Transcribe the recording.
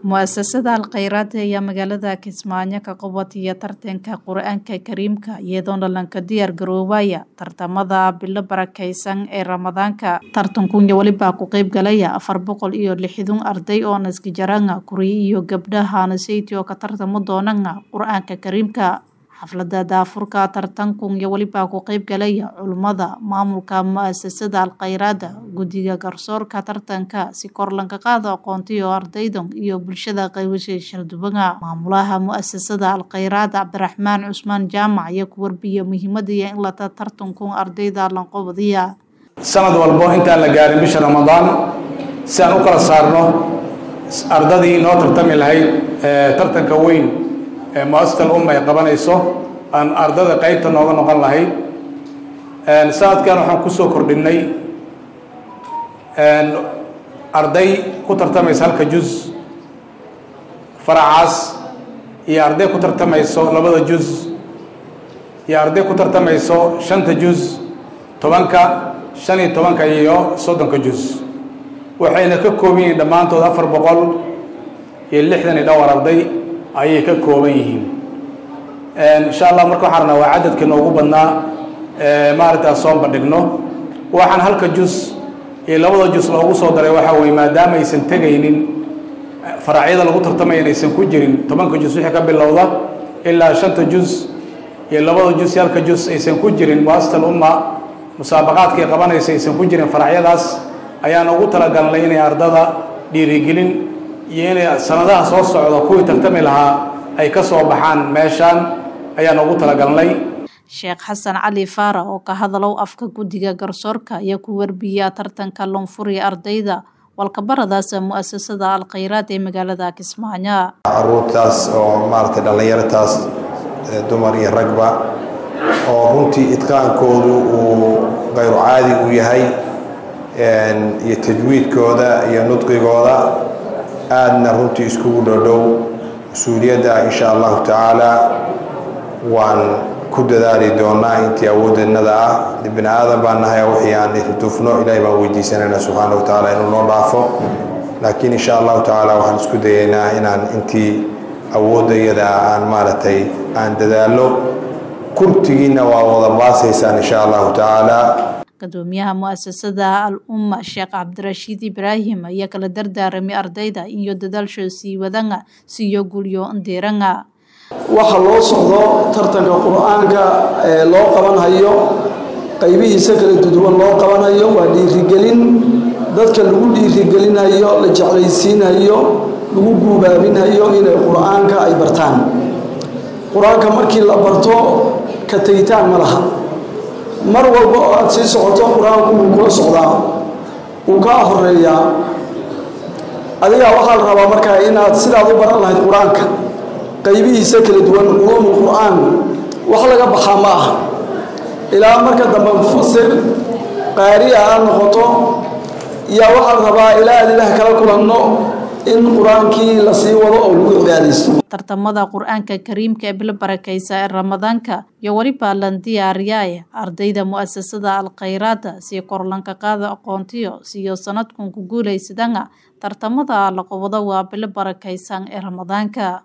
Mu'asasada Al-Khayraad ayaa magaalada Kismaayo ka qabataya tartanka Qur'aanka Kariimka iyadoona lanka diyaar garoobaya tartamada bilo barakeysan ee Ramadaanka tartankunya waliba ku qayb galaya afar boqol iyo lixdan arday oo naskijaranga kuriyo iyo gabdhaha naseyti oo ka tartamo doonanga Qur'aanka Kariimka xaflada daafurka tartankunya waliba ku qayb galaya culimada maamulka mu'asasada Al-Khayraad guddiga garsoorka tartanka si kor lanka qaado aqoontiyo ardaydan iyo bulshada qaybashay shaldubanga maamulaha mu'asasada Al-Khayraad Cabdiraxmaan Cusmaan Jaamac ayaa ku warbiya muhiimada in la tartankun ardayda lanqobadiya sanad walbo intaan la gaarin bisha ramadaan si aan u kala saarno ardadii noo tartami lahayd tartanka weyn ee muasasal umma ay qabanayso aan ardada qaybta nooga noqon lahayd sanadkan waxaan kusoo kordhinay arday ku tartamaysa halka juz faracaas iyo arday ku tartamayso labada juz iyo arday ku tartamayso shanta juz tobanka shan iyo tobanka iyo soddonka juz waxayna ka kooban yihiin dhammaantood afar boqol iyo lixdan iyo dhowr arday ayay ka kooban yihiin insha allah marka waxaan rabnaa waa cadadka noogu badnaa maaragtaa soo bandhigno waxaan halka juz iyo labada juz loogu soo daray waxaa weye maadaama aysan tegaynin faracyada lagu tartamaya inaysan ku jirin tobanka juz wixii ka bilowda ilaa shanta juz iyo labada juz iyo halka juz aysan ku jirin muasasal umma musaabaqaadka ay qabanaysa aysan ku jirin faracyadaas ayaan ugu talagalnay inay ardada dhiirigelin iyo inay sanadaha soo socda kuwii tartami lahaa ay ka soo baxaan meeshaan ayaan ugu talagalnay sheekh xasan cali faara oo ka hadalow afka guddiga garsoorka ayaa ku warbiya tartanka loonfuriya ardayda walkabaradaasa mu'asasada al-khayraad ee magaalada kismaayo caruurtaas oo maaragtay dhallinyartaas dumar iyo ragba oo runtii idqaankoodu uu kayru caadi u yahay iyo tajwiidkooda iyo nudqigooda aadna runtii iskugu dhodhow mas-uuliyadda insha allahu tacaala waan ku dadaali doonaa intii awoodeenada ah bini aadan baan nahay wixii aan irtufno ilaahay baan weydiisanayna subxaana wa tacaala inuu noo dhaafo laakiin insha allahu tacaala waxaan isku dayaynaa inaan intii awooddayada aan maaragtay aan dadaallo kurtigiina waa wada baasaysaan insha allahu tacaala gudoomiyaha mu'asasada al-umma sheekh cabdirashiid ibraahim ayaa kala dardaaramay ardayda iyo dadaalsho sii wadanga siyo gulyo ndeeranga waxa loo socdo tartanka qur-aanka ee loo qabanhayo qaybihiisa kala duduwan loo qabanhayo waa dhiirigelin dadka lagu dhiirigelinhayo la jeclaysiinhayo lagu guubaabinhayo inay qur-aanka ay bartaan qur-aanka markii la barto ka tegitaan ma laha mar walba oo aada sii socoto qur-aanku wuu kula socdaa wuu kaa horeeyaa adigaa waxaa la rabaa markaa inaad sidaad u baran lahayd qur-aanka qaybihiisa kala duwan culuumul qur-aan wax laga baxaa ma aha ilaa marka dambe mufasir qaari'a aad noqoto yaa waxaa la rabaa ilaa aad ilaah kala kulanno in qur-aankii la sii wado oo lagu cibaadaysto tartamada qur-aanka kariimka ee bilo barakeysa ee ramadaanka iyo weliba lan diyaariyae ardayda mu'asasada al-khayraada si korlanka qaada aqoontiyo siyo sanadkun ku guulaysadanga tartamada la qabado waa bilo barakeysan ee ramadaanka